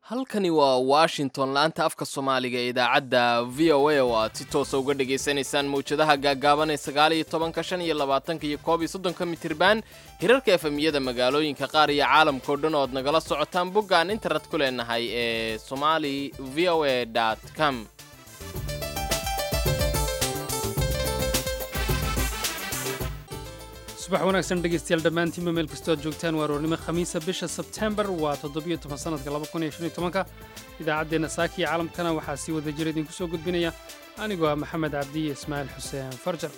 halkani waa washington laanta afka soomaaliga ee idaacadda v o a oo aad si toosa uga dhagaysanaysaan mawjadaha gaagaaban ee sagaal iyo tobanka shan iyo labaatanka iyo koob iyo soddonka mitirban hirarka efemiyada magaalooyinka qaar iyo caalamkao dhan oo ad nagala socotaan bogga aan internet ku leenahay ee somali v o a com subax wanaagsan dhegaystayaal dhammaantiinba meel kastoo aad joogtaan waa aroornimo khamiisa bisha sebtembar waa toddobiyo toban sanadka laba kun iyo shan iyo tobanka idaacaddeenna saaki iyo caalamkana waxaa sii wada jira idinku soo gudbinaya anigoo ah maxamed cabdi iyo ismaaciil xuseen farjar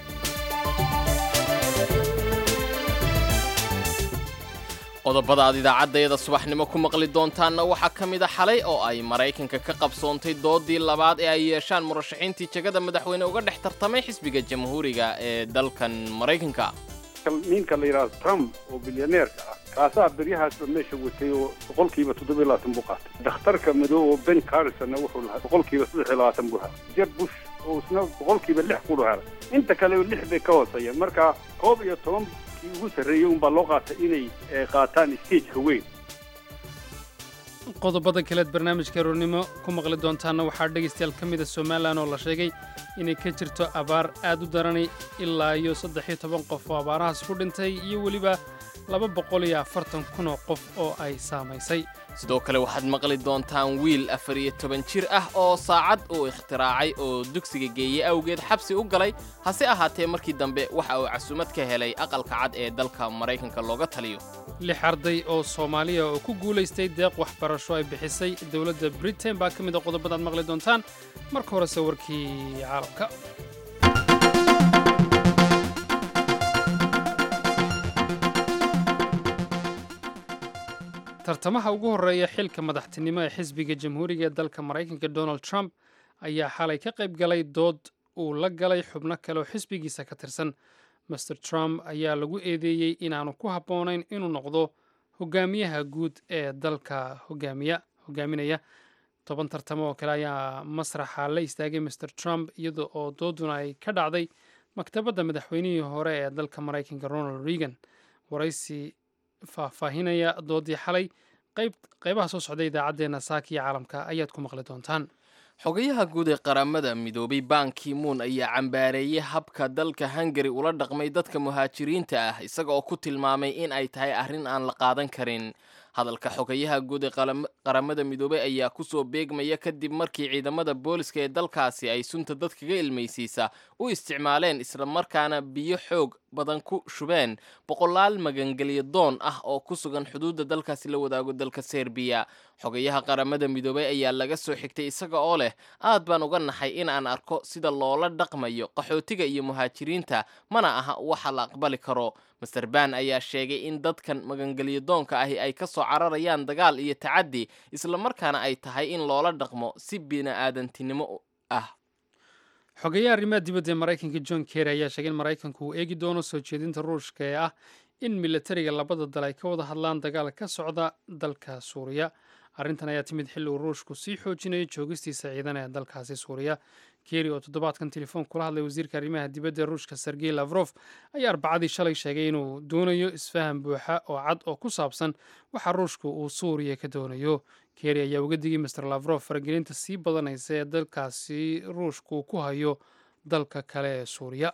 qodobada aad idaacaddayada subaxnimo ku maqli doontaanna waxaa ka mid a xalay oo ay maraykanka ka qabsoontay doodii labaad ee ay yeeshaan murashaxiintii jegada madaxweyne uga dhex tartamay xisbiga jamhuuriga ee dalkan maraykanka ninka la yidhahdo trump oo bilyaneerka ah kaasaa beryahaasba meesha watay oo boqolkiiba toddobiyo labaatan buu qaatay dakhtarka madow oo ben carrisonna wuxuu lahaa boqolkiiba saddex iyo labaatan buu helay jeb bush oo isna boqolkiiba lix kulu helay inta kale lix bay ka hooseeyeen marka koob iyo toban kii ugu sarreeyey unbaa loo qaatay inay qaataan stageka weyn qodobada kaleed barnaamijka aroornimo ku maqli doontaanna waxaa dhegaystayaal ka mida somalilan oo la sheegay inay ka jirto abaar aad u daranay ilaa iyo saddex iyo toban qof oo abaarahaas ku dhintay iyo weliba laba boqol iyo afartan kun oo qof oo ay saamaysay sidoo kale waxaad maqli doontaan wiil afar iyo toban jir ah oo saacad uu ikhtiraacay oo dugsiga geeyey awgeed xabsi u galay hase ahaatee markii dambe waxa uu casuumad ka helay aqalka cad ee dalka maraykanka looga taliyo lix arday oo soomaaliya oo ku guulaystay deeq waxbarasho ay bixisay dowladda britain baa ka mid a qodobada aad maqli doontaan marka horese warkii caalamka tartamaha ugu horreeya xilka madaxtinimo ee xisbiga jamhuuriga ee dalka maraykanka donald trump ayaa xalay ka qayb galay dood uu la galay xubno kale oo xisbigiisa ka tirsan master trump ayaa lagu eedeeyey inaanu ku habboonayn inuu noqdo hogaamiyaha guud ee dalka hogaamiya hogaaminaya toban tartamo oo kale ayaa masraxa la istaagay master trump iyada oo dooduna ay ka dhacday maktabadda madaxweynihii hore ee dalka maraykanka ronald reagan waraysi faahfaahinaya doodii xalay qaybaha soo socday idaacaddeenna saaka iyo caalamka ayaad ku maqli doontaan xogayaha guud ee qaramada midoobay banki moon ayaa cambaareeyey habka dalka hungari ula dhaqmay dadka muhaajiriinta ah isaga oo ku tilmaamay in ay tahay arrin aan la qaadan karin hadalka xogayaha guud ee qaramada midoobey ayaa kusoo beegmaya kadib markii ciidamada booliska ee dalkaasi ay sunta dadkaga ilmaysiisa u isticmaaleen islamarkaana biyo xoog badan ku shubeen boqolaal magangelyo doon ah oo ku sugan xuduudda dalkaasi la wadaago dalka serbiya xogayaha qaramada midoobey ayaa laga soo xigtay isaga oo leh aad baan uga naxay in aan arko sida loola dhaqmayo qaxootiga iyo muhaajiriinta mana aha waxa la aqbali karo master ban ayaa sheegay in dadkan magangelyo doonka ahi ay ka soo cararayaan dagaal iyo tacaddi islamarkaana ay tahay in loola dhaqmo si bini'aadantinimo ah xogeyaha arrimaha dibadda ee maraykanka john kerry ayaa sheegay in maraykanku uu eegi doono soo jeedinta ruushka ee ah in milatariga labada dal ay ka wada hadlaan dagaal ka socda dalka suuriya arrintan ayaa timid xilli uu ruushku sii xoojinayo joogistiisa ciidan ee dalkaasi suuriya keri oo toddobaadkan telefoon kula hadlay wasiirka arrimaha dibadda ee ruushka sergey lafrof ayaa arbacadii shalay sheegay inuu doonayo isfaham buuxa oo cad oo ku saabsan waxa ruushku uu suuriya ka doonayo keri ayaa uga digay master lafrof faragelinta sii badanaysa ee dalkaasi ruushku ku hayo dalka kale ee suuriya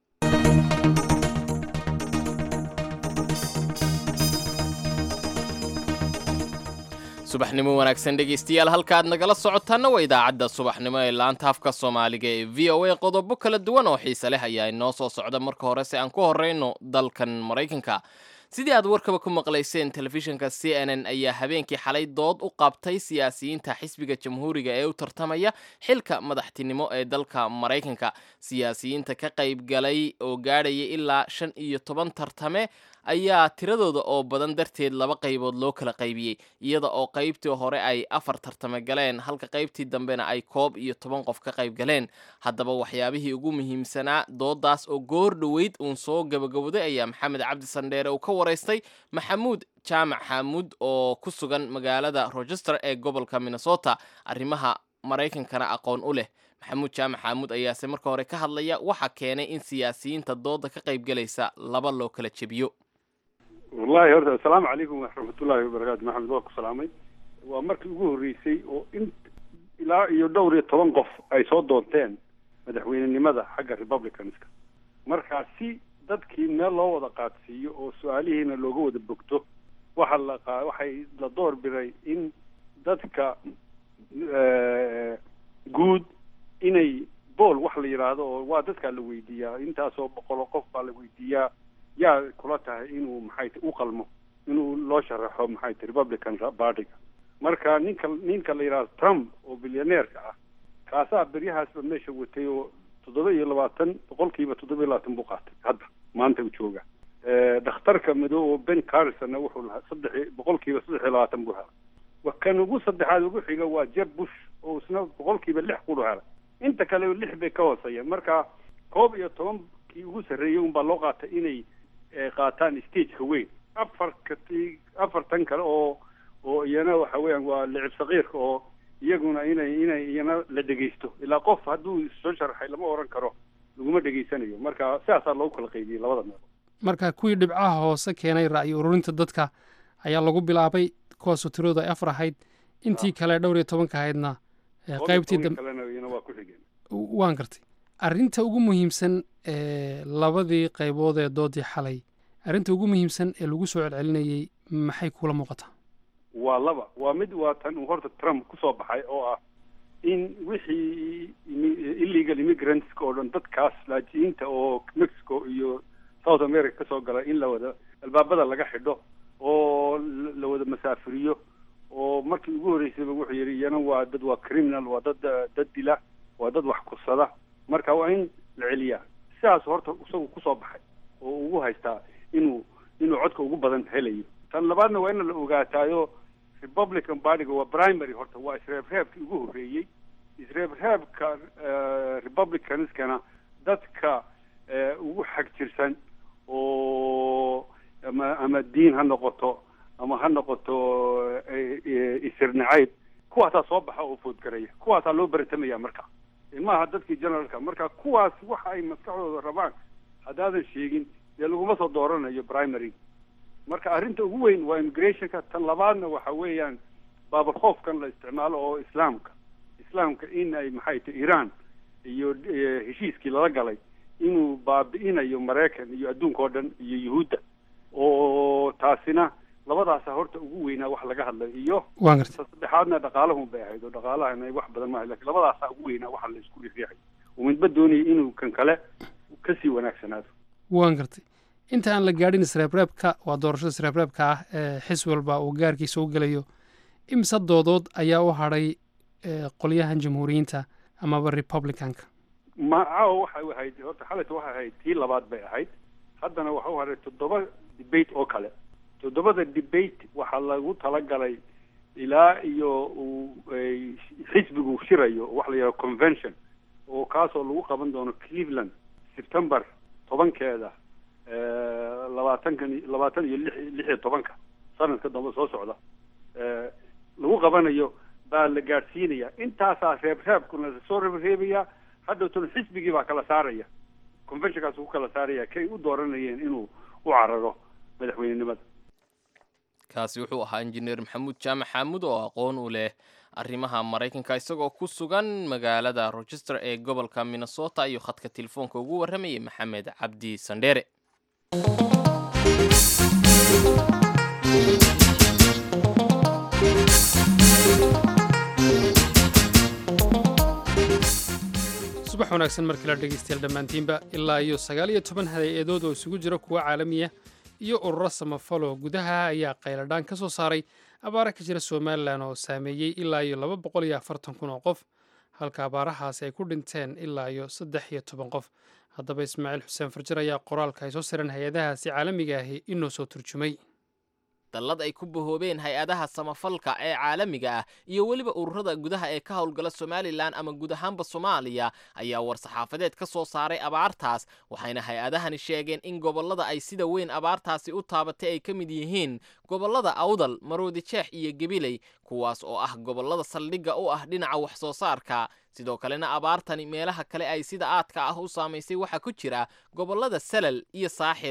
subaxnimo wanaagsan dhegaystayaal halkaaad nagala socotaanna waa idaacadda subaxnimo ee laanta afka soomaaliga ee v o a qodobo kala duwan oo xiise leh ayaa inoo soo socda marka hore se aan ku horreyno dalkan maraykanka sidii aad warkaba ku maqlayseen telefishinka c n n ayaa habeenkii xalay dood u qabtay siyaasiyiinta xisbiga jamhuuriga ee u tartamaya xilka madaxtinimo ee dalka maraykanka siyaasiyiinta ka qayb galay oo gaadhaya ilaa shan iyo toban tartame ayaa tiradooda oo badan darteed laba qaybood loo kala qaybiyey iyada oo qaybtii hore ay afar tartame galeen halka qaybtii dambena ay koob iyo toban qof ka qayb galeen haddaba waxyaabihii ugu muhiimsanaa doodaas oo goor dhoweyd uun soo gabagabooday ayaa maxamed cabdi sandheere uu ka waraystay maxamuud jaamac xaamuud oo ku sugan magaalada rochester ee gobolka minnesota arrimaha maraykankana aqoon u leh maxamuud jaamac xaamuud ayaase marka hore ka hadlaya waxa keenay in siyaasiyiinta dooda ka qayb galaysa laba loo kala jebiyo wallahi horta assalaamu calaykum waraxmatullaahi wabarakaatu maxamed waa ku salaamay waa markii ugu horreysay oo in ilaa iyo dhowr iyo toban qof ay soo doonteen madaxweynenimada xagga republicanska marka si dadkii meel loo wada qaadsiiyo oo su-aalihiina looga wada bogto waxa la qa waxay la door biday in dadka guud inay bool wax la yidhaahdo oo waa dadkaa la weydiiyaa intaasoo boqolo qof baa la weydiiyaa yaa kula tahay inuu maxay t u qalmo inuu loo sharaxo maxay t republican partyga marka ninka ninka la yidhahdo trump oo bilyaneerka ah kaasaa beryahaasba meesha watay oo toddoba iyo labaatan boqolkiiba toddoba iyo labaatan buu qaatay hadda maanta u jooga dhakhtarka madow oo ben carrisonna wuxuu lahaa saddex boqolkiiba saddex iyo labaatan buu helay kan ugu saddexaad ugu xiga waa jeb bush oo isna boqolkiiba lix ku helay inta kale lix bay ka hooseeyeen marka koob iyo tobankii ugu sarreeyey unbaa loo qaatay inay qaataan stageka weyn afarka afartan kale oo oo iyana waxa weeyaan waa licib sakiirka oo iyaguna inay inay iyana la dhegaysto ilaa qof hadduu soo sharaxay lama oran karo laguma dhegaysanayo marka sidaasaa loogu kala qaybiyey labada meel marka kuwii dhibcaha hoose keenay ra'yi ururinta dadka ayaa lagu bilaabay kuwaasoo tiroodu ay afar ahayd intii kale dhowr iyo tobanka ahaydna qaybtii kalena iyana waa ku xigeen waan gartay arrinta ugu muhiimsan ee labadii qaybood ee doodii xalay arrinta ugu muhiimsan ee lagu soo celcelinayey maxay kula muuqataa waa laba waa mid waa tan uu horta trump kusoo baxay oo ah in wixii illegal immigrantska oo dhan dadkaas laajiinta oo mexico iyo south america kasoo gala in la wada albaabada laga xidho oo la wada masaafiriyo oo markii ugu horreysayba wuxuu yidhi iyana waa dad waa criminal waa dad dad dila waa dad wax kursada marka waa in la celiyaa sidaas horta isagu kusoo baxay oo ugu haystaa inuu inuu codka ugu badan helayo tan labaadna waa in la ogaataayo republican partyga waa primary horta waa isreebreebkii ugu horreeyey isreebreebka republicanskana dadka ugu xag jirsan oo ama ama diin ha noqoto ama ha noqoto isirnacayb kuwaasaa soo baxa oo foodgaraya kuwaasaa loo baratamaya marka ilmaha dadkii generalka marka kuwaas waxa ay maskaxdooda rabaan haddaadan sheegin dee laguma soo dooranayo primary marka arrinta ugu weyn waa immigrationka tan labaadna waxa weeyaan baabarkhoofkan la isticmaalo oo islaamka islaamka in ay maxay tahy iran iyo heshiiskii lala galay inuu baabi'inayo maraykan iyo adduunka oo dhan iyo yuhuudda oo taasina labadaasa horta ugu weynaa wax laga hadlayo iyo waan gartay saddexaadna dhaqaalahun bay ahayd oo dhaqaalahana wax badan maaha lakin labadaasaa ugu weynaa waxa la isku riixay oo midba doonaya inuu kan kale kasii wanaagsanaado waan gartay inta aan la gaadhin isreebreebka waa doorashada isreebreebka ah ee xis walba uu gaarkiisa u gelayo imse doodood ayaa u hadhay qolyahan jamhuuriyiinta amaba republicanka macao waxay ahayd horta xalayta waxay ahayd tii labaad bay ahayd haddana waxa u hadhay toddoba debate oo kale toddobada debate waxaa lagu talagalay ilaa iyo uu xisbigu shirayo waxa la yidhaha convention oo kaasoo lagu qaban doono cleveland september tobankeeda labaatankan labaatan iyo lix lix iyo tobanka sanadka dambe soo socda lagu qabanayo baa la gaadhsiinaya intaasaa reebreebkuna lasoo reebreebaya haddowtana xisbigii baa kala saaraya conventionkaas ku kala saaraya kay u dooranayeen inuu u cararo madaxweynenimada kaasi wuxuu ahaa injineer maxamuud jaamac xaamud oo aqoon u leh arrimaha maraykanka isagoo ku sugan magaalada rochester ee gobolka minnesota iyo khadka telefoonka ugu warramayay maxamed cabdi sandheere subax wanaagsan markii la dhegaystayaal dhammaantiinba ilaa iyo sagaal iyo toban hay-adood oo isugu jira kuwa caalamiya iyo ururo samafalo gudaha ayaa qayladhaan ka soo saaray abaara ka jira somalilan oo saameeyey ilaa iyo laba boqol iyo afartan kun oo qof halka abaarahaasi ay ku dhinteen ilaa iyo saddex iyo toban qof haddaba ismaaciil xuseen farjar ayaa qoraalka ay soo sireen hay-adahaasi caalamiga ahi inoo soo turjumay dallad ay ku bahoobeen hay-adaha samafalka ee caalamiga ah iyo weliba ururada gudaha ee ka howlgala somalilan ama guud ahaanba soomaaliya ayaa war-saxaafadeed ka soo saaray abaartaas waxayna hay-adahani sheegeen in gobollada ay sida weyn abaartaasi u taabatay ay ka mid yihiin gobollada awdal maroodi jeex iyo gebiley kuwaas oo ah gobollada saldhigga u ah dhinaca wax soo saarka sidoo kalena abaartani meelaha kale ay sida aadka ah u saamaysay waxaa ku jira gobollada salal iyo saaxil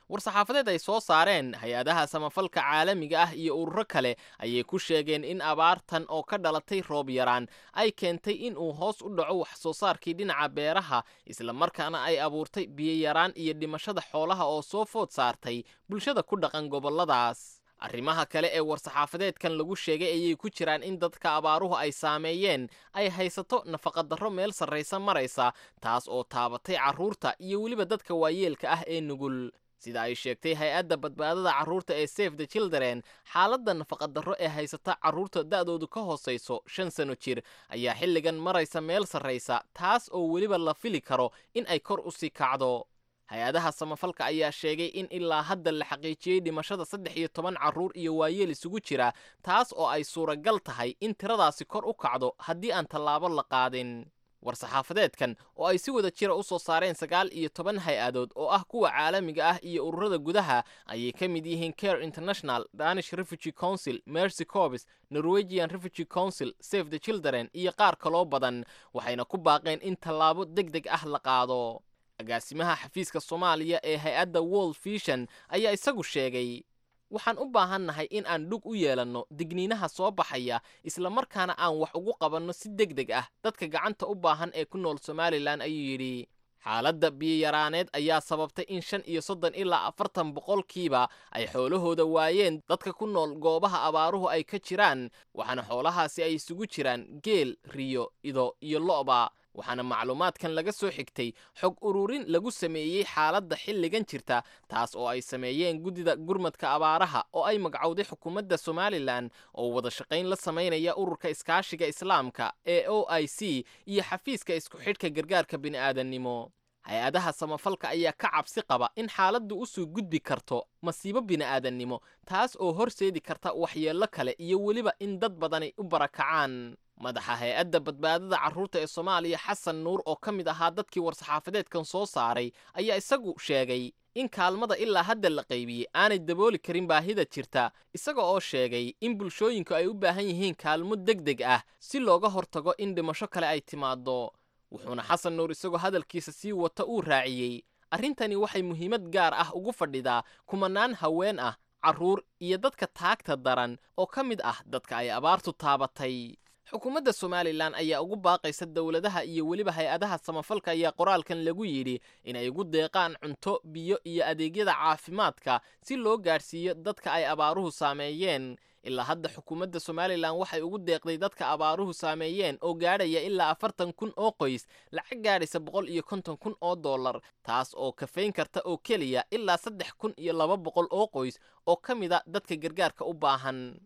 war-saxaafadeed ay soo saareen hay-adaha samafalka caalamiga ah iyo ururo kale ayay ku sheegeen in abaartan oo ka dhalatay roob yaraan ay keentay in uu hoos u dhaco wax soo saarkii dhinaca beeraha islamarkaana ay abuurtay biyoyaraan iyo dhimashada xoolaha oo soo food saartay bulshada ku dhaqan gobolladaas arrimaha kale ee war-saxaafadeedkan lagu sheegay ayay ku jiraan in dadka abaaruhu ay saameeyeen ay haysato nafaqadarro meel sarraysa maraysa taas oo taabatay carruurta iyo weliba dadka waayeelka ah ee nugul sida ay sheegtay hay-adda badbaadada carruurta ee safe the children xaaladda nafaqadarro ee haysata carruurta da'doodu ka hoosayso shan sano jir ayaa xilligan maraysa meel sarraysa taas oo weliba la fili karo in ay kor u sii kacdo hay-adaha samafalka ayaa sheegay in ilaa hadda la xaqiijiyey dhimashada saddex iyo toban carruur iyo waayeel isugu jira taas oo ay suuragal tahay in tiradaasi kor u kacdo haddii aan tallaabo la qaadin war-saxaafadeedkan oo ay si wada jira u soo saareen sagaal iyo toban hay-adood oo ah kuwa caalamiga ah iyo ururada gudaha ayay ka mid yihiin care international danish refugee council mercy corps norwegian refugee council save the children iyo qaar kaloo badan waxayna ku baaqeen in tallaabo deg deg ah la qaado agaasimaha xafiiska soomaaliya ee hay-adda world vision ayaa isagu sheegay waxaan u baahannahay in aan dhug u yeelanno digniinaha soo baxaya islamarkaana aan wax ugu qabanno si deg deg ah dadka gacanta u baahan ee ku nool somalilan ayuu yidhi xaaladda biyiyaraaneed ayaa sababtay in shan iyo soddon ilaa afartan boqolkiiba ay xoolahooda waayeen dadka ku nool goobaha abaaruhu ay ka jiraan waxaana xoolahaasi ay isugu jiraan geel riyo ido iyo lo'ba waxaana macluumaadkan laga soo xigtay xog ururin lagu sameeyey xaaladda xilligan jirta taas oo ay sameeyeen guddida gurmadka abaaraha oo ay magacowday xukuumadda somalilan oo wada shaqayn la samaynaya ururka iskaashiga islaamka ee o i c iyo xafiiska isku xidhka gargaarka bini'aadannimo hay-adaha samafalka ayaa ka cabsi qaba in xaaladdu usoo gudbi karto masiibo bini'aadannimo taas oo horseedi karta waxyeello kale iyo weliba in dad badani u barakacaan madaxa hay-adda badbaadada carruurta ee soomaaliya xasan nuur oo ka mid ahaa dadkii war-saxaafadeedkan soo saaray ayaa isagu sheegay in kaalmada ilaa hadda la qaybiyey aanay dabooli karin baahida jirta isaga oo sheegay in bulshooyinku ay u baahan yihiin kaalmo deg deg ah si looga hortago in dhimasho kale ay timaaddo wuxuuna xasan nuur isagoo hadalkiisa sii wata uu raaciyey arrintani waxay muhiimad gaar ah ugu fadhidaa kumanaan haween ah carruur iyo dadka taagta daran oo ka mid ah dadka ay abaartu taabatay xukuumadda somalilan ayaa ugu baaqaysa dowladaha iyo weliba hay-adaha samafalka ayaa qoraalkan lagu yidhi inay ugu deeqaan cunto biyo iyo adeegyada caafimaadka si loo gaadhsiiyo dadka ay abaaruhu saameeyeen ilaa hadda xukuumadda somalilan waxay ugu deeqday dadka abaaruhu saameeyeen oo gaadhaya ilaa afartan kun oo qoys lacag gaadhaysa boqol iyo konton kun oo dollar taas oo kafayn karta oo keliya ilaa saddex kun iyo laba boqol oo qoys oo ka mid a dadka gargaarka u baahan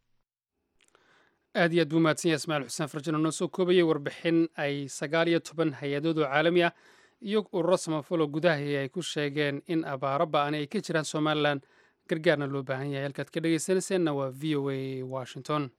aad iyo aad buu mahadsan yahay ismaaciil xuseen farjano noo soo koobayay warbixin ay sagaal iyo toban hay-adood oo caalami ah iyo ururo samafalo gudahay ay ku sheegeen in abaaro ba'ani ay ka jiraan somalilan gargaarna loo baahan yahay halkaad ka dhegaysanayseena waa v o a washington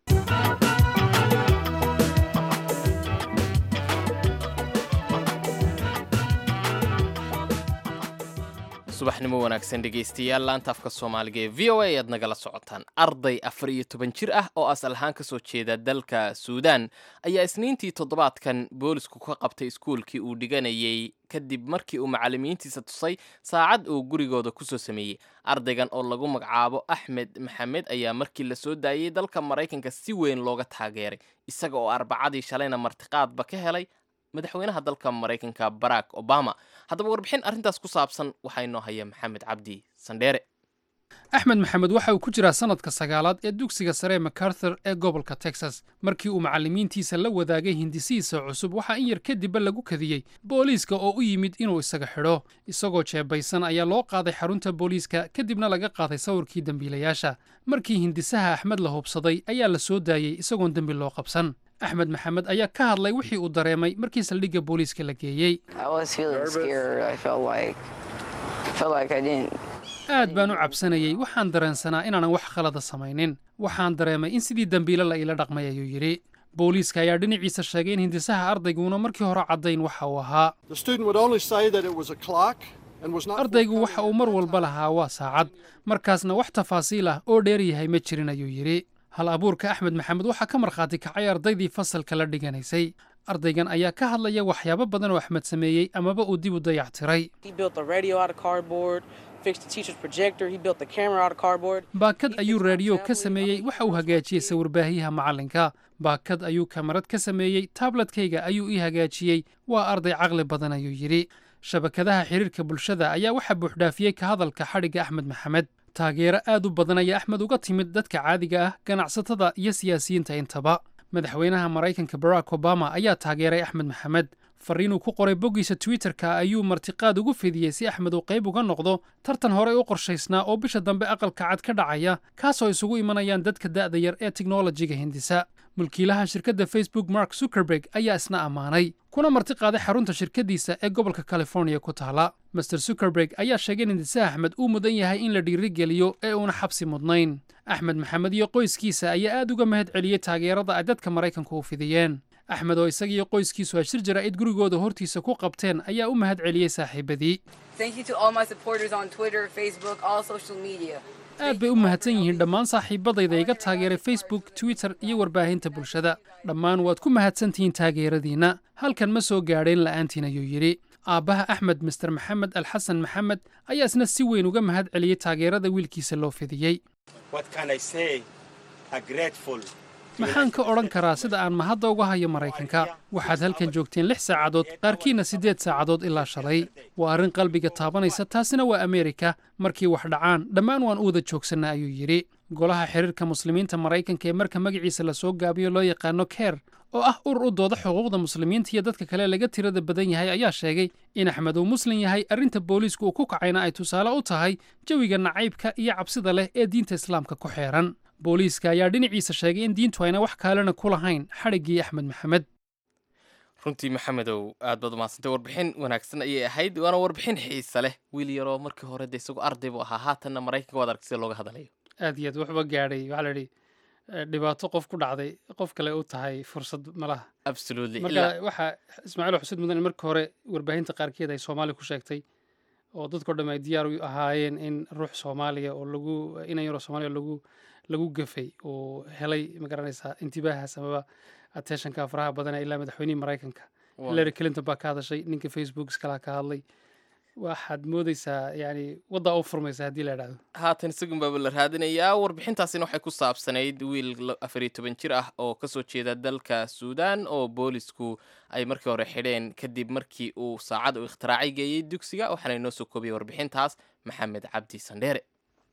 subaxnimo wanaagsan dhegaystayaal laanta afka soomaaliga ee v o a ayaad nagala socotaan arday afar iyo toban jir ah oo asal ahaan ka soo jeeda dalka suudaan ayaa isniintii toddobaadkan boolisku ka qabtay iskuulkii uu dhiganayay kadib markii uu macallimiintiisa tusay saacad uu gurigooda kusoo sameeyey ardaygan oo lagu magacaabo axmed maxamed ayaa markii la soo daayey dalka maraykanka si weyn looga taageeray isaga oo arbacadii shalayna martiqaadba ka helay madaxweynaha dalka maraykanka barack obama haddaba warbixin arrintaas ku saabsan waxaa inoo haya maxamed cabdi sandheere axmed maxamed waxa uu ku jiraa sannadka sagaalaad ee dugsiga sare macarthur ee gobolka texas markii uu macallimiintiisa la wadaagay hindisihiisa cusub waxaa in yar kadibba lagu kadiyey booliiska oo u yimid inuu isaga xidho isagoo jeebaysan ayaa loo qaaday xarunta booliiska kadibna laga qaaday sawirkii dembiilayaasha markii hindisaha axmed la hubsaday ayaa la soo daayey isagoon dembi loo qabsan axmed maxamed ayaa ka hadlay wixii uu dareemay markii saldhigga booliiska la geeyey aad baan u cabsanayey waxaan dareensanaa inaanan wax khalada samaynin waxaan dareemay in sidii dembiile la iila dhaqmay ayuu yidhi booliiska ayaa dhinaciisa sheegay in hindisaha ardayguna markii hore caddayn waxa uu ahaa ardaygu waxa uu mar walba lahaa waa saacad markaasna wax tafaasiil ah oo dheer yahay ma jirin ayuu yidhi hal abuurka axmed maxamed waxaa ka markhaati kacay ardaydii fasalka la dhiganaysay ardaygan ayaa ka hadlaya waxyaabo badan oo axmed sameeyey amaba uu dib u dayactiray baakad ayuu raadiyo ka sameeyey waxa uu hagaajiyey sawirbaahyaha macallinka baakad ayuu kamarad ka sameeyey taabletkayga ayuu ii hagaajiyey waa arday caqli badan ayuu yidhi shabakadaha xidhiirka bulshada ayaa waxaa buuxdhaafiyey ka hadalka xadhigga axmed maxamed taageero aad u badan ayaa axmed uga timid dadka caadiga ah ganacsatada iyo siyaasiyiinta intaba madaxweynaha maraykanka barack obama ayaa taageeray axmed maxamed fariinuu ku qoray boggiisa twitterka ayuu martiqaad ugu fidiyey si axmed uu qayb uga noqdo tartan horey u qorshaysnaa oo bisha dambe aqalka cad ka dhacaya kaasoo isugu imanayaan dadka da'da yar ee tiknolojiga hindisa mulkiilaha shirkadda facebook mark zuckerberg ayaa isna ammaanay kuna martiqaaday xarunta shirkaddiisa ee gobolka californiya ku taala master zuckerberg ayaa sheegay in hindise axmed uu mudan yahay in la dhiirigeliyo ee uuna xabsi mudnayn axmed maxamed iyo qoyskiisa ayaa aad uga mahad celiyey taageerada ay dadka maraykanku u fidiyeen axmed oo isagiiyo qoyskiisu ay shir jaraa'id gurigooda hortiisa ku qabteen ayaa u mahad celiyey saaxiibadii aad bay u mahadsan yihiin dhammaan saaxiibadayda iga taageeray facebook twitter iyo warbaahinta bulshada dhammaan waad ku mahadsantihiin taageeradiinna halkan ma soo gaadheen la'aantiin ayuu yidhi aabbaha axmed master maxamed alxasan maxamed ayaa isna si weyn uga mahad celiyey taageerada wiilkiisa loo fidiyey maxaan ka odhan karaa sida aan mahadda uga hayo maraykanka waxaad halkan joogteen lix saacadood qaarkiinna siddeed saacadood ilaa shalay waa arrin qalbiga taabanaysa taasina waa ameerika markii wax dhacaan dhammaan waan u wada joogsanna ayuu yidhi golaha xiriirka muslimiinta maraykanka ee marka magaciisa la soo gaabiyo loo yaqaano ker oo ah urur u dooda xuquuqda muslimiinta iyo dadka kale laga tirada badan yahay ayaa sheegay in axmed uu muslim yahay arrinta booliisku uu ku kacayna ay tusaale u tahay jawiga nacaybka iyo cabsida leh ee diinta islaamka ku xeeran booliiska ayaa dhinaciisa sheegay in diintu ayna wax kaalena ku lahayn xadhiggii axmed maxamed runtii maxamedow aad baad umahadsantay warbixin wanaagsan ayay ahayd waana warbixin xiisa leh wiil yaroo markii hore de isagoo arday buu ahaa haatanna maraykanka waad aragtay sida looga hadlayo aad iyo aad waxba gaadhay waxaa la idhi dhibaato qof ku dhacday qof kale u tahay fursad malaha absolutely marka waxaa ismaaciil xusid mudan in markii hore warbaahinta qaarkeed ay soomaaliya ku sheegtay oo dadkao dham ay diyaar u ahaayeen in ruux soomaaliya oo lagu inan yaroo soomaaliya lagu lagu gafay oo helay magaranaysaa intibaahaas amaba attentionka faraha badan ilaa madaxweynihii maraykanka hillary clinton baa ka hadashay ninka facebook iskala ka hadlay waxaad moodeysaa yani waddaa u furmaysa haddii la idhahdo haatan isagun baaba la raadinayaa warbixintaasina waxay ku saabsanayd wiil afar iyo toban jir ah oo kasoo jeeda dalka suudaan oo boolisku ay markii hore xidheen kadib markii uu saacad uu ikhtiraacay geeyey dugsiga waxaana inoo soo koobiyey warbixintaas maxamed cabdi sandheere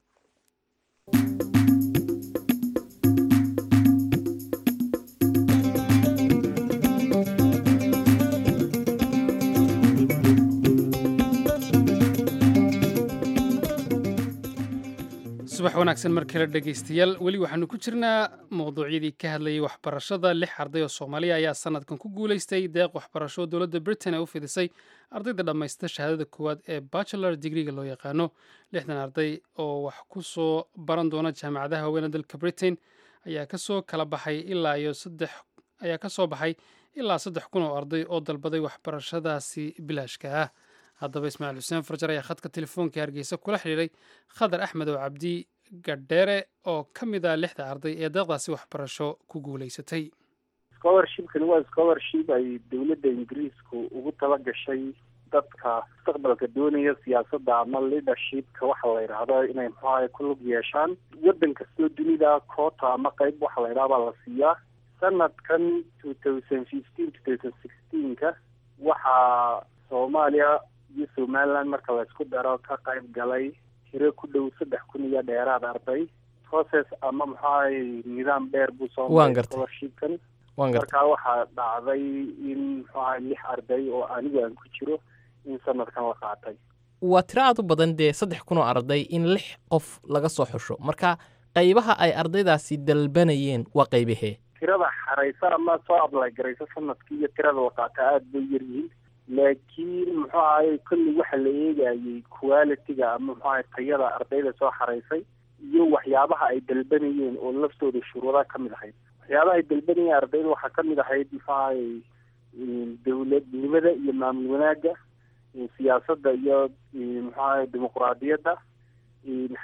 subax wanaagsan mar kale dhegaystayaal weli waxaanu ku jirnaa mawduucyadii ka hadlayay waxbarashada lix arday oo soomaaliya ayaa sanadkan ku guulaystay deeq waxbarasho oo dowladda britain ay u fidisay ardayda dhammaysta shahaadada koowaad ee bachelor digriga loo yaqaano lixdan arday oo wax ku soo baran doona jaamacadaha haweenee dalka britain ayaa kasoo kala baxay ilaa iyo saddex ayaa ka soo baxay ilaa saddex kun oo arday oo dalbaday waxbarashadaasi bilaashka ah haddaba ismaaciil xuseen farjar ayaa khadka telefoonka hargeysa kula xidhiiray khadar axmed oo cabdi gadheere oo ka mid ah lixda arday ee deeqdaasi waxbarasho ku guulaysatay scholarshipkani waa scholarship ay dowladda ingiriisku ugu tala gashay dadka mustaqbalka doonaya siyaasadda ama leadershipka waxa la yidhaahdo inay muxuaha ku lug yeeshaan waddan kastoo dunida koota ama qeyb waxa la yidhaha baa la siiyaa sanadkan two thousand fifteen two thousand sixteenka waxaa soomaaliya iyo somaliland marka laysku daro ka qayb galay tiro ku dhow saddex kun iyo dheeraad arday process ama maxuahay nidaam dheer buu soo Waan gartay. scholarshipkan waan gartay markaa waxaa dhacday in muxuahay lix arday oo anigu aan ku jiro in sanadkan la qaatay waa tiro aad u badan dee saddex kun oo arday in lix qof laga soo xusho marka qaybaha ay ardaydaasi dalbanayeen waa qaybahee tirada xaraysa ama soo ablay garaysa sanadkii iyo tirada la qaata aada bay yaryihiin laakiin muxuu ahay kolley waxa la eegayay quality-ga ama muxuu ahay tayada ardayda soo xaraysay iyo waxyaabaha ay dalbanayeen oo laftooda shuruudaha ka mid ahayd waxyaabaha ay dalbanayeen ardayda waxaa ka mid ahayd muxuu ahay dowladnimada iyo maamul wanaagga siyaasadda iyo muxuu ahay dimuquraadiyadda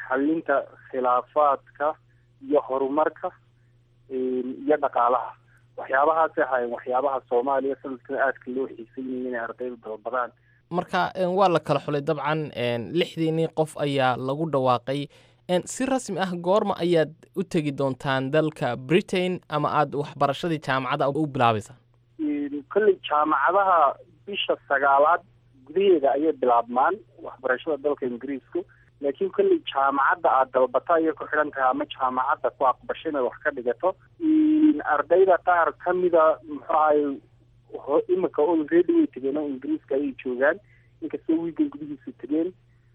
xalinta khilaafaadka iyo horumarka iyo dhaqaalaha waxyaabahaasay ahaayeen waxyaabaha soomaaliya sanadkan aadka loo xiiseynayay inay ardaydu dalbadaan marka waa la kala xulay dabcan lixdiinii qof ayaa lagu dhawaaqay si rasmi ah goorma ayaad u tegi doontaan dalka britain ama aada waxbarashadii jaamacadda u bilaabaysaa kolley jaamacadaha bisha sagaalaad gudaheeda ayay bilaabmaan waxbarashada dalka ingiriisku laakiin kolley jaamacadda aada dalbata ayay ku xidhan tahay ama jaamacadda ku aqbasho inaad wax ka dhigato ardayda qaar kamida muxuu ahay imika already way tegeen oo ingiriiska ayay joogaan inkastoo wiigan gudihiisa tegeen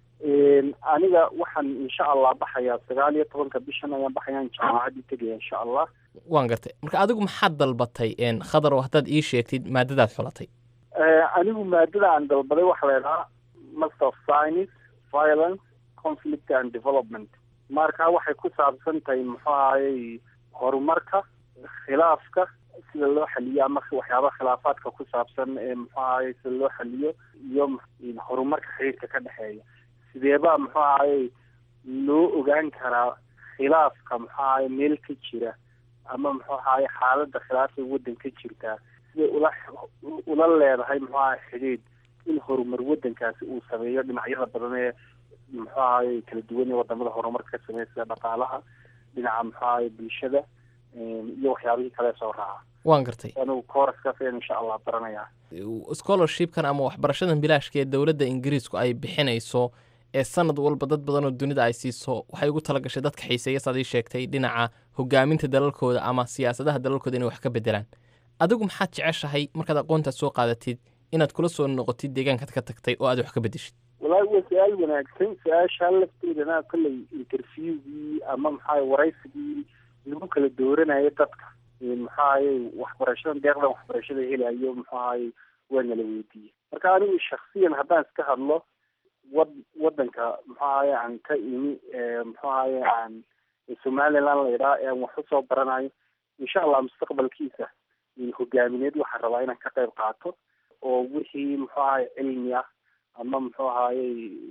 aniga waxaan insha allah baxayaa sagaal iyo tobanka bishan ayaan baxayaan jaamacaddii tegaya insha allah waan gartay marka adigu maxaad dalbatay khadar oo haddaad ii sheegtid maadadaad xulatay anigu maadada aan dalbaday waxa la idhahaa master of science violence conflict and development marka waxay ku saabsan tahay muxuu ahayey horumarka khilaafka sida loo xaliyo ama waxyaabaha khilaafaadka ku saabsan ee muxuu ahayey sida loo xaliyo iyo horumarka xiriirka ka dhexeeya sideebaa muxuu ahayey loo ogaan karaa khilaafka muxuu ahayey meel ka jira ama muxuu ahayey xaaladda khilaafka waddan ka jirtaa siday ula ula leedahay muxuu ahayy xidhiidh in horumar waddankaasi uu sameeyo dhinacyada badan ee muxuu ahayey kala duwan ee wadamada horumarka ka sameeya sida dhaqaalaha dhinaca muxuu ahayey bulshada iyo waxyaabihii kale soo raaca waan gartay anigu kooraskaas ayaan insha allah baranayaa scholarshipkan ama waxbarashadan bilaashka ee dowladda ingiriisku ay bixinayso ee sanad walba dad badan oo dunida ay siiso waxay ugu tala gashay dadka xiiseeya saad ii sheegtay dhinaca hogaaminta dalalkooda ama siyaasadaha dalalkooda inay wax ka bedelaan adigu maxaad jeceshahay markaad aqoontaad soo qaadatid inaad kula soo noqotid deegaankaad ka tagtay oo aad wax ka bedeshid wallaahi waa su-aal wanaagsan su-aashaa lafteedana kolley interviewgii ama maxaa waraysigii lagu kala dooranayo dadka maxaayey waxbarashadan deeqdan waxbarashada helayo muxuahaye waa nala weydiiyey marka anigu shaksiyan haddaan iska hadlo wad wadanka muxuahaye aan ka imi muxuahaye aan somaliland la yidhaha ee aan wax usoo baranayo insha allah mustaqbalkiisa hogaamineed waxaan rabaa inaan ka qayb qaato oo wixii muxuu ahaye cilmi ah ama muxuu ahaye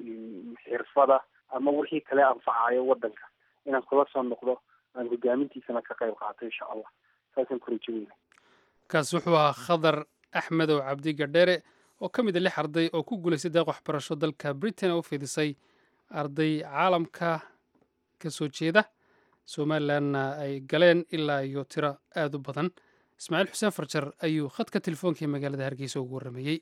xirfada ama wixii kale anfacayo wadanka inaan kula soo noqdo aan hogaamintiisana ka qayb qaato insha allah saasaan ku rajaweyna kaas wuxuu ahaa khadar axmedow cabdi gadheere oo ka mid a lix arday oo ku guulaystay deeq waxbarasho dalka britain oo u fidisay arday caalamka ka soo jeeda somalilanna ay galeen ilaa iyo tiro aada u badan ismaaciil xuseen farjar ayuu khadka telefoonka ee magaalada hargeysa ugu warramayey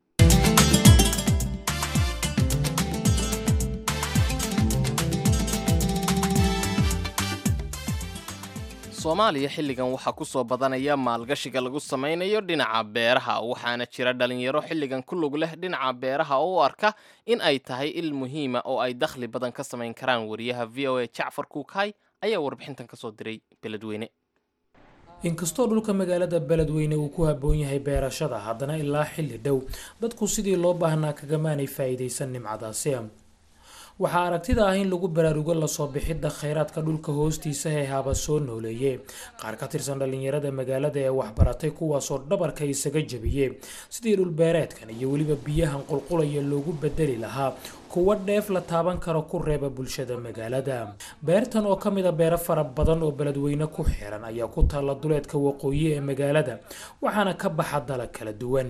soomaaliya xilligan waxaa ku soo badanaya maalgashiga lagu samaynayo dhinaca beeraha waxaana jira dhalinyaro xilligan ku lug leh dhinaca beeraha oo u arka in ay tahay il muhiima oo ay dakhli badan ka samayn karaan wariyaha v o a jacfar kuukay ayaa warbixintan ka soo diray beledweyne inkastoo dhulka magaalada beledweyne uu ku habboon yahay beerashada haddana ilaa xilli dhow dadku sidii loo baahnaa kagamaanay faa'iidaysan nimcadaasi waxaa aragtida ah in lagu baraarugo lasoo bixidda khayraadka dhulka hoostiisa ee haba soo nooleeye qaar ka tirsan dhallinyarada magaalada ee waxbaratay kuwaasoo dhabarka isaga jebiyey sidii dhulbeereedkan iyo weliba biyahan qulqulaya loogu bedeli lahaa kuwa dheef la taaban karo ku reeba bulshada magaalada beertan oo ka mid a beero fara badan oo beledweyne ku xiran ayaa ku taalla duleedka waqooyi ee magaalada waxaana ka baxa dalag kala duwan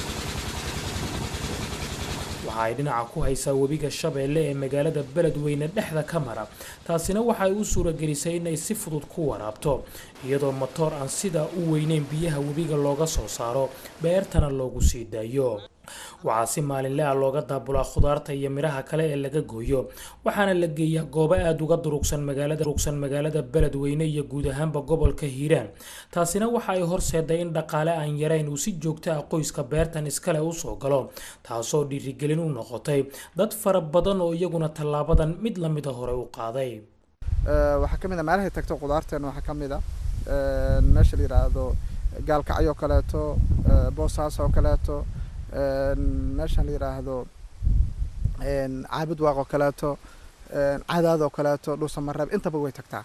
waxa ay dhinaca ku haysaa webiga shabeelle ee magaalada beledweyne dhexda ka mara taasina waxa ay u suuragelisay inay si fudud ku waraabto iyadoo matoor aan sidaa u weyneyn biyaha webiga looga soo saaro beertana loogu sii daayo waxaa si maalinle ah looga daabulaa khudaarta iyo midhaha kale ee laga gooyo waxaana la geeyaa goobo aada uga durugsan magaalada durugsan magaalada beledweyne iyo guud ahaanba gobolka hiiraan taasina waxa ay horseeday in dhaqaale aan yarayn uu si joogto ah qoyska beertan iskale usoo galo taasoo dhiirigelin u noqotay dad fara badan oo iyaguna tallaabadan mid lamida hore u qaaday waxaa ka mid a meelahay tagto khudaarteena waxaa ka mid a meesha la yidhaahdo gaalkacyo kaleeto boosaas oo kaleeto meeshan la yidhaahdo caabud waaq oo kaleeto cadaad oo kaleeto dhuusamareeb intaba way tagtaa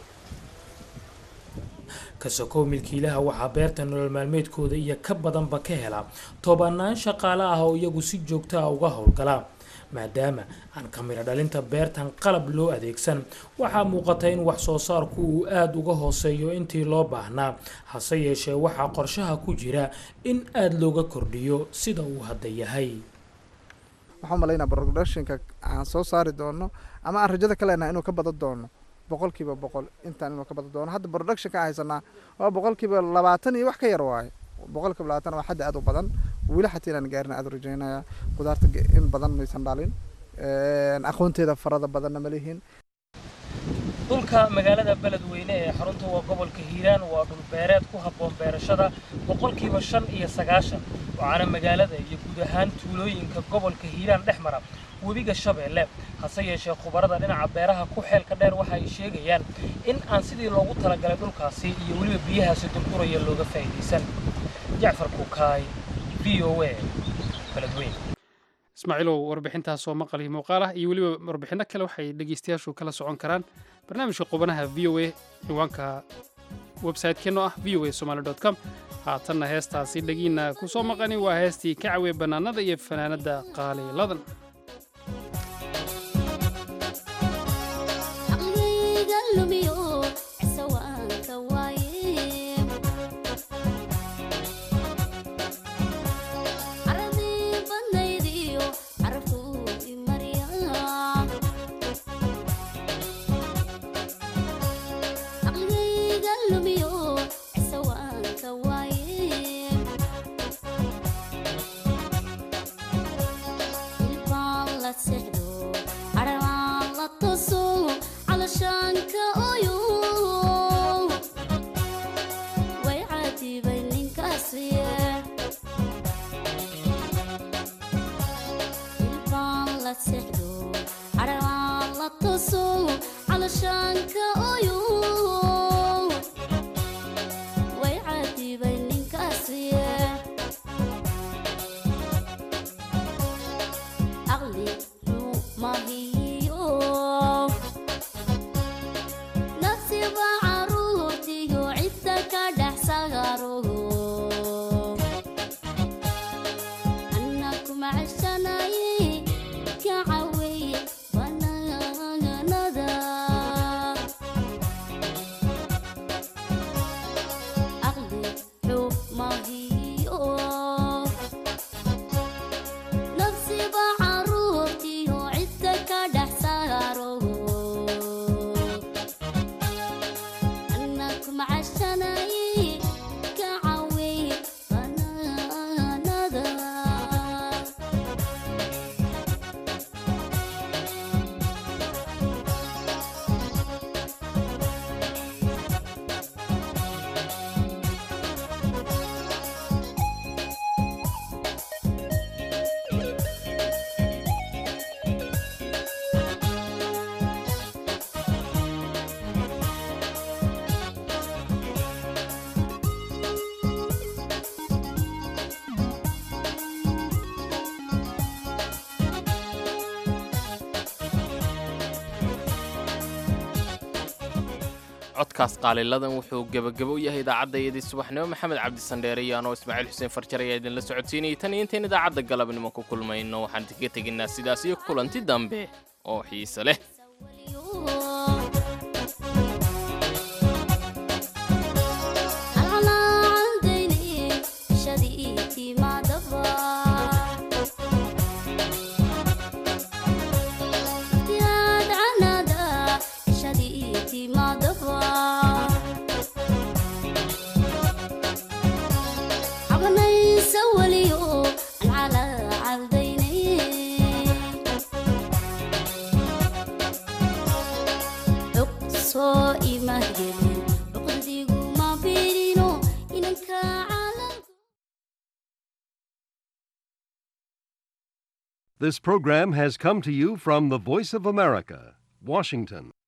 kasokow milkiilaha waxaa beerta nolol maalmeedkooda iyo ka badanba ka hela tobanaan shaqaale ah oo iyagu si joogto ah uga howlgala maadaama aan kamiro dhalinta beertan qalab loo adeegsan waxaa muuqata in wax soo saarku uu aada uga hooseeyo intii loo baahnaa hase yeeshee waxaa qorshaha ku jira in aada looga kordhiyo sida uu hadda yahay waxaan malaynaa productionka aan soo saari doono ama aan rajada ka leenahay inuu ka badan doono boqolkiiba boqol intaan inuu ka badan doono hadda productionka aan haysanaa waa boqolkiiba labaatan iyo wax ka yar waaye boqolkiiba labaatan waa xaddi aad u badan weli xataa inaan gaarina aad u rajeynaya qudaarta in badan maysan dhalin aqoonteeda farada badanna ma lihin dhulka magaalada beledweyne ee xarunta waa gobolka hiiraan waa dhul beereed ku habboon beerashada boqolkiiba shan iyo sagaashan waxaana magaalada iyo guud ahaan tuulooyinka gobolka hiiraan dhex mara webiga shabeelle hase yeeshee khubarada dhinaca beeraha ku xeelka dheer waxa ay sheegayaan in aan sidii loogu talagalay dhulkaasi iyo weliba biyahaasi dulquraya looga faa'iidaysan jacfar kukaay v o a beledweyne ismaaciilow warbixintaas oo maqal iyo muuqaal ah iyo weliba warbixinno kale waxay dhegaystayaashu kala socon karaan barnaamijka qubanaha v o a ciwaanka websaytekeenno ah v o a somaali dot com haatanna heestaasi dhegiina ku soo maqani waa heestii ka cawe bannaanada iyo fanaanadda qaaliiladan codkaas qaaliladan wuxuu gebagabo u yahay idaacaddaiyadii subaxnimo maxamed cabdisandheere iyo anoo ismaaciil xuseen farjar ayaa idinla socodsiinayay tan iyo intayn idaacadda galabnimo ku kulmayno waxaan idinka tegaynaa sidaas iyo kulanti dambe oo xiise leh This program has come to you from the Voice of America, Washington.